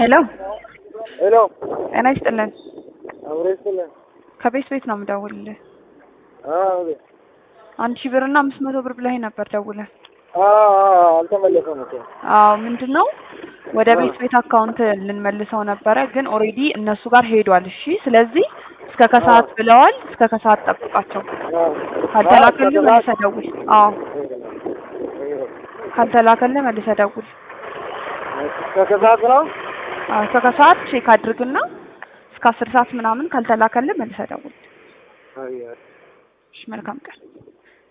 ሄሎ ሄሎ ጤና ይስጥልን። አብሮ ይስጥልን። ከቤት ቤት ነው የምደውልልህ። አዎ አንድ ሺህ ብር እና አምስት መቶ ብር ብለኸኝ ነበር ደውለህ። አዎ አልተመለሰም እኮ አዎ ምንድን ነው ወደ ቤት ቤት አካውንት ልንመልሰው ነበረ፣ ግን ኦልሬዲ እነሱ ጋር ሄዷል። እሺ ስለዚህ እስከ ከሰዓት ብለዋል። እስከ ከሰዓት ጠብቃቸው። ካልተላከልህ መልሰህ ደውል። አዎ ካልተላከልህ መልሰህ ደውል። ከከሰዓት ነው። አዎ እስከ ከሰዓት ቼክ አድርግና እስከ አስር ሰዓት ምናምን ካልተላከልህ መልሰህ ደውል። አይ እሺ መልካም ቀን።